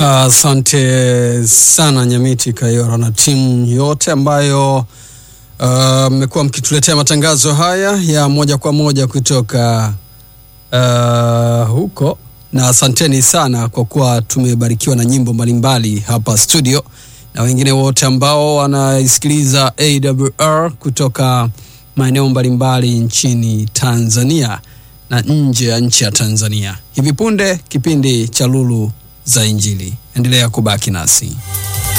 Asante uh, sana Nyamiti Kayora na timu yote ambayo mmekuwa uh, mkituletea matangazo haya ya moja kwa moja kutoka uh, huko, na asanteni sana kwa kuwa tumebarikiwa na nyimbo mbalimbali hapa studio, na wengine wote ambao wanaisikiliza AWR kutoka maeneo mbalimbali nchini Tanzania na nje ya nchi ya Tanzania. Hivi punde kipindi cha Lulu za Injili. Endelea kubaki nasi.